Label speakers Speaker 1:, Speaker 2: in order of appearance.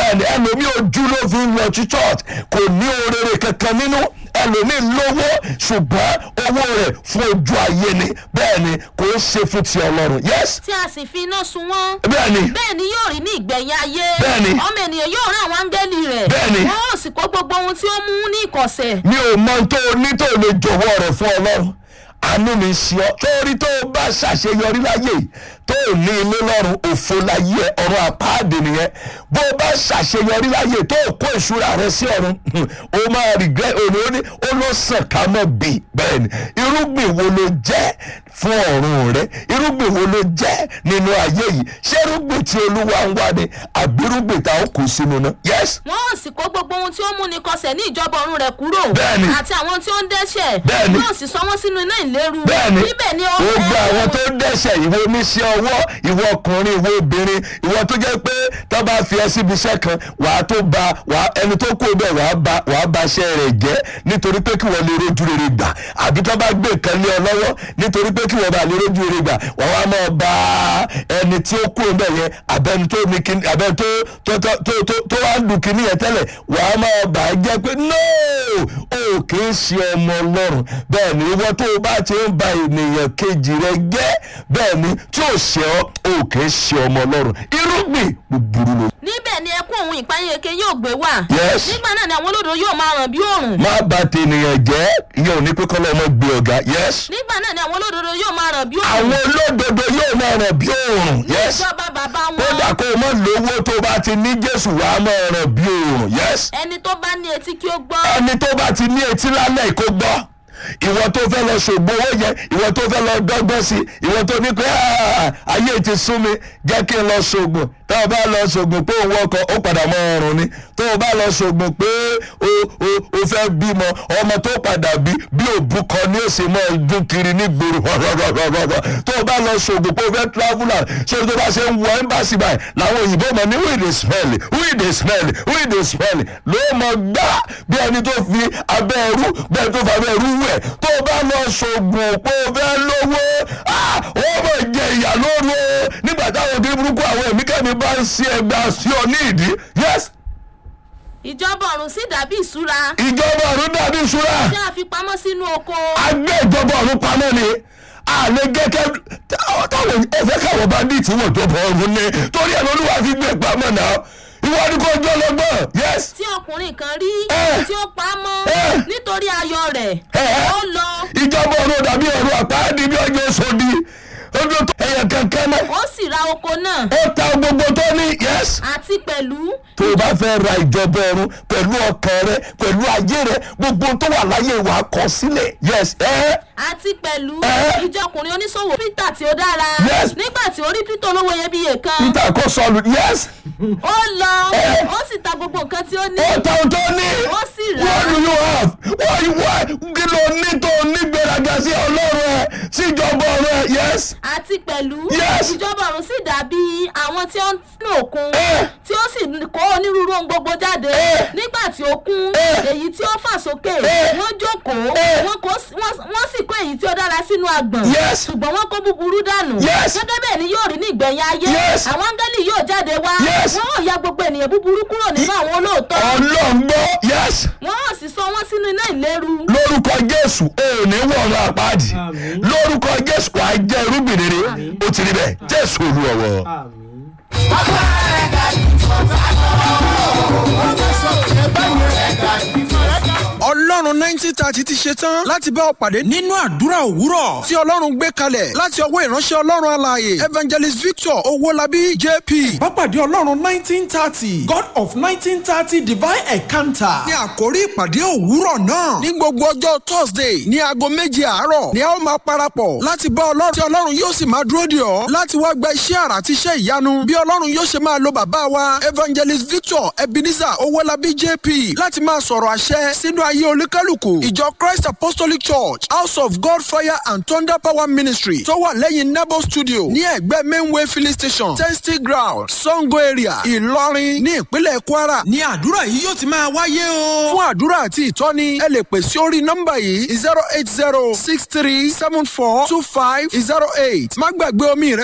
Speaker 1: bẹ́ẹ̀ ni ẹlòmíì ojú ló fi ń lọ sí church kò ní orere kankan nínú ẹlòmíì lówó ṣùgbọ́n owó rẹ̀ fún ojú ayé ni bẹ́ẹ̀ ni kò ń ṣe fún ti ọlọ́run yes
Speaker 2: tí a sì fi iná sun wọ́n.
Speaker 1: bẹ́ẹ̀ ni
Speaker 2: bẹ́ẹ̀ ni yóò rí ní ìgbẹ̀yìn ayé.
Speaker 1: Bẹ́ẹ̀ni.
Speaker 2: ọmọ ènìyàn yóò rán àwọn áńgẹ́lì rẹ̀.
Speaker 1: Bẹ́ẹ̀ni.
Speaker 2: wọn ó sì kó gbogbo ohun tí ó mú ní ìkọ̀sẹ̀.
Speaker 1: mi ò mọ tó o ní tó o lè jọ̀wọ́ rẹ̀ fún ọlọ́run àánú mi ṣe ọ́ torí tó o bá ṣàṣeyọrí láyé tó o ní ilé lọ́run òfo láyé ẹ, ọ̀run àpáàdé nìyẹn bó o bá ṣàṣeyọrí láyé tó o kó ìṣúra rẹ sí ọ̀run o máa regret òní ó ní ó ló sàn ká mọ̀ bí bẹ́ẹ̀ ni irúgbìn wo ló jẹ́ fún ọ̀run rẹ irúgbìn wo ló jẹ́ nínú ayé yìí ṣé irúgbìn tí olúwa ń wá ni àbí irúgbìn tá a kó sínú náà yes
Speaker 2: wọn ó sì kó gbogbo ohun tí ó mú ní kọsẹ̀ ní ìjọba ọ̀run rẹ̀ kúrò.
Speaker 1: Bẹ́ẹ̀ni.
Speaker 2: àti àwọn tí ó ń dẹ́ṣẹ̀.
Speaker 1: Bẹ́ẹ̀ni.
Speaker 2: yóò sì sọ wọ́n sínú iná ìléru.
Speaker 1: bẹ́ẹ̀ni
Speaker 2: níbẹ̀ ni ó
Speaker 1: gbogbo àwọn tó dẹ́sẹ̀ ìwọ oníṣẹ́ ọwọ́ ìwọ ọkùnrin ìwọ obìnrin ìwọ tó jẹ́ pé tó bá fi ẹ síbi iṣẹ́ kan wàá tó ba wàá ẹni tó kú bẹ́ẹ̀ wàá ba wàá ba iṣẹ́ rẹ̀ jẹ́ nítorí pé kí wọ́n lè rojú rere gbà àbí tó bá gbé nǹkan lé ọ lọ́wọ́ nítorí pé kí wọ́n bá lè rojú rere gbà wàá wá máa ba ẹni tí ó kú bẹ́ẹ̀ yẹn àbẹ́ni tó ní kíní àbẹ́ni tó tó tó tó tó tó wá ń dùn kíní yẹn tẹ́lẹ̀ wàá máa bà á jẹ́ pé no o kì í ṣe ọmọ ọlọ́run bẹ́ẹ̀ ni ìwọ tó o bá ti ń ba ènìyàn kejì rẹ jẹ́ bẹ́ẹ̀ ni tí ò ṣe ọ́ o kì í ṣe ọmọ ọlọ́run irúgbìn búburú ló.
Speaker 2: níbẹ̀ ni ẹkún òun ìpayínkeke yóò gbé wà.
Speaker 1: Yes.
Speaker 2: nígbà náà ni àwọn olódò yóò máa ràn bí òòrùn.
Speaker 1: má bà tènìyàn jẹ́ ìyẹn ò ní pé kọ́lọ́ ọmọ gbé ọ̀gá yes.
Speaker 2: nígbà náà ni àwọn olódodo yóò máa ràn bí òòrùn.
Speaker 1: àwọn olódodo yóò máa ràn bí òòrùn yes.
Speaker 2: ìjọba bàbá
Speaker 1: kódà
Speaker 2: wọn.
Speaker 1: kó o mọ̀ lówó tó bá ti ní jésù wàá máa ràn bí òòrùn yes.
Speaker 2: ẹni tó bá ní etí kí ó gbọ́.
Speaker 1: ẹni tó bá ti ní etí lálẹ́ kó gbọ́ ìwọ tó fẹ́ lọ ṣògbó owó yẹn ìwọ tó fẹ́ lọ dọ́gbọ́n sí ìwọ tó ní pé "Ah, ayé ti sún mi jẹ́ kí n lọ ṣògùn tó o bá lọ ṣògùn pé òun ọkọ̀ ó padà mọ ọrùn ni tó o bá lọ ṣògùn pé o o o fẹ́ bímọ ọmọ tó padà bí bí òbúkọ ni ó sì mọ dún kiri ní gbòòrò rọrọrọrọ tó o bá lọ ṣògùn pé o fẹ́ traveller ṣé o tó bá ṣe ń wọ ẹ́mbàsì báyìí làwọn òyìnbó mọ̀ ní wíì dè smell wíì dè smell wíì dè smell ló mọ̀ gbá bí ẹni tó fi abẹ́ ẹrú bẹ́ẹ̀ tó fi abẹ́ ẹrú wẹ̀ tó o bá lọ ṣògùn pé o fẹ́ lówó ah, ó mọ̀ jẹ ìyà lóru o nígbà táwọn òbí burúkú àwọn ẹ̀mí kẹ́mi bá ń ṣe ẹgbàá sí ọ ní ìdí yes
Speaker 2: ìjọba ọ̀run sì dàbí ìṣúra
Speaker 1: ìjọba ọ̀run dàbí ìṣúra
Speaker 2: tí a fi pamọ́ sínú oko.
Speaker 1: agbé ìjọba ọ̀run pamọ́ ni àlẹ́ gẹ́gẹ́ táwọn ẹ̀fẹ́ káwọn bá dì tí wọ́n jọba ọ̀run ní torí ẹ̀ lọ́lúwa fi gbé pamọ́ náà ìwọ ni kò jọ lọ́gbọ́n yes
Speaker 2: tí ọkùnrin kan rí
Speaker 1: Eh.
Speaker 2: tí ó pa á mọ́
Speaker 1: Eh.
Speaker 2: nítorí ayọ̀ rẹ̀
Speaker 1: Eh.
Speaker 2: ó lọ
Speaker 1: ìjọba ọ̀run dàbí ọ̀run àpáàdì bí ọjọ́ sòdì ojú tó ẹ̀yẹ kankan náà
Speaker 2: ó sì ra oko náà
Speaker 1: ó ta gbogbo tó ní yes
Speaker 2: àti pẹ̀lú
Speaker 1: tó o bá fẹ́ ra ìjọba ọ̀run pẹ̀lú ọkàn rẹ pẹ̀lú ayé rẹ gbogbo tó wà láyé wa kọ sílẹ̀ yes ẹ́
Speaker 2: àti pẹ̀lú
Speaker 1: Eh.
Speaker 2: ìjọ ọkùnrin oníṣòwò peter tí ó dára
Speaker 1: Yes.
Speaker 2: nígbà tí ó rí peter olówó iyebíye kan
Speaker 1: peter kò sọlù yes
Speaker 2: ó lọ
Speaker 1: Eh.
Speaker 2: ó sì ta gbogbo nǹkan tí ó ní
Speaker 1: ó ta ohun tó ní
Speaker 2: ó sì rà
Speaker 1: what
Speaker 2: á
Speaker 1: do you have why why kí ló ní tó ní gbéraga sí ọlọ́run ẹ sí ìjọba ọ̀run ẹ yes
Speaker 2: àti pẹ̀lú
Speaker 1: Yes.
Speaker 2: ìjọba ọ̀run sì dàbí àwọn tí ó ń nínú òkun
Speaker 1: Eh.
Speaker 2: tí ó sì kó onírúurú ohun gbogbo jáde
Speaker 1: Eh.
Speaker 2: nígbà tí ó kún
Speaker 1: Eh.
Speaker 2: èyí tí ó fà sókè
Speaker 1: Eh.
Speaker 2: wọ́n jókòó
Speaker 1: Eh.
Speaker 2: wọ́n kó s- wọ́n wọ́n sì kó èyí tí ó dára sínú agbọ̀n
Speaker 1: Yes.
Speaker 2: ṣùgbọ́n wọ́n kó búburú dànù
Speaker 1: Yes.
Speaker 2: gẹ́gẹ́ bẹ́ẹ̀ ni yóò rí ní ìgbẹ̀yìn ayé
Speaker 1: Yes.
Speaker 2: àwọn áńgẹ́lì yóò jáde wá
Speaker 1: Yes.
Speaker 2: wọ́n ò ya gbogbo ènìyàn búburú kúrò nínú àwọn olóòótọ́
Speaker 1: ọlọ́ngbọ́ yes
Speaker 2: wọ́n ò sì sọ wọ́n sínú iná ìléru
Speaker 1: lórúkọ jésù ò ní wọ̀run àpáàdì lórúkọ jésù wàá jẹ́ irúgbìn rere ó ti rí bẹ́ẹ̀ jésù olúwọ̀wọ̀.
Speaker 3: ọlọ́run nineteen thirty ti ṣe tán láti bá ọ pàdé nínú àdúrà òwúrọ̀ tí ọlọ́run gbé kalẹ̀ láti ọwọ́ ìránṣẹ́ ọlọ́run alààyè evangelist victor owólabí jp.
Speaker 4: Pápádé Ọlọ́run nineteen thirty God of nineteen thirty divine encounter.
Speaker 3: ní àkórí ìpàdé òwúrọ̀ náà ní gbogbo ọjọ́ thursday ní aago méje àárọ̀ ni a ó máa parapọ̀ láti bá ọlọ́run tí ọlọ́run yóò sì máa dúró dè ọ́ láti wá gba iṣẹ́ àrà àti iṣẹ́ ìyanu bí ọlọ́run yóò ṣe máa lo bàbá wa evangelist victor ebenezer owólabí jp láti máa sọ̀rọ̀ àṣẹ sínú ayé olúkálùkù ìjọ christ apostolic church house of god fire and thunder power ministry tó wà lẹ́yìn nebo studio ní ẹ̀gbẹ́ mainway filling station testy ground sango area ìlọrin ní ìpínlẹ̀ kwara
Speaker 4: Ní àdúrà yìí yóò ti máa wáyé o.
Speaker 3: fún àdúrà àti ìtọ́ni ẹ lè pè sí orí nọ́mbà yìí zero eight zero six three seven four two five zero eight má gbàgbé omi rẹ